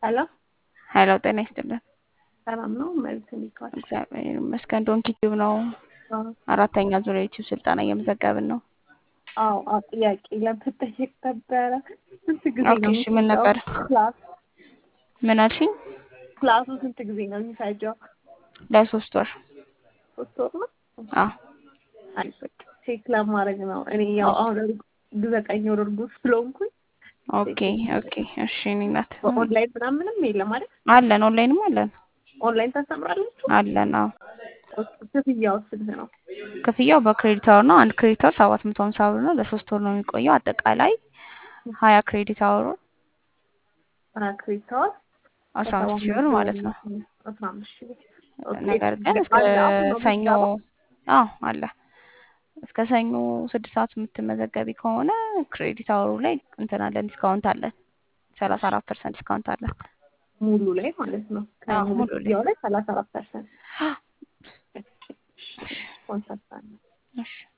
ሄሎ ሄሎ ጤና ይስጥልን። ሰላም ነው? መልስ እንዲካል እግዚአብሔር ይመስገን። ዶንኪ ቲዩብ ነው። አራተኛ ዙር የዩቲዩብ ስልጠና እየመዘገብን ነው። አዎ አዎ፣ ጥያቄ ለመጠየቅ ነበረ። ስንት ጊዜ ኦኬ፣ ነው እሺ፣ ምን ነበር? ክላስ ምን አልሽኝ? ክላሱ ስንት ጊዜ ነው የሚፈጀው? ለሶስት ወር። ሶስት ወር ነው። አዎ አይ በቃ ቼክ ለማድረግ ነው። እኔ ያው አሁን እርጉ- ዘጠኝ ወር እርጉዝ ስለሆንኩኝ ኦኬ ኦኬ፣ እሺ። እኔ እናት በኦንላይን ምናምን ምንም የለም ማለት አለን፣ ኦንላይንም አለን ኦንላይን ታስተምራላችሁ? አለን። አዎ ክፍያው ስንት ነው? ክፍያው በክሬዲት አወር ነው። አንድ ክሬዲት አወር ሰባት መቶ ሀምሳ ብር ነው። ለሶስት ወር ነው የሚቆየው። አጠቃላይ ሀያ ክሬዲት አወሩ ክሬዲት አወር አስራ አምስት ሺህ ብር ማለት ነው። አስራ አምስት ሺህ ብር ኦኬ። ነገር ግን እስከ አለ አሁን ነው ሰኞ የሚገባው? አዎ አለ እስከ ሰኞ ስድስት ሰዓት የምትመዘገቢ ከሆነ ክሬዲት አወሩ ላይ እንትን አለን ዲስካውንት አለን። ሰላሳ አራት ፐርሰንት ዲስካውንት አለን። ሙሉ ላይ ማለት ነው። አዎ ከሙሉ ሙሉ ላይ ክፍያው ላይ ሰላሳ አራት ፐርሰንት ኮንሰርት አለ። እሺ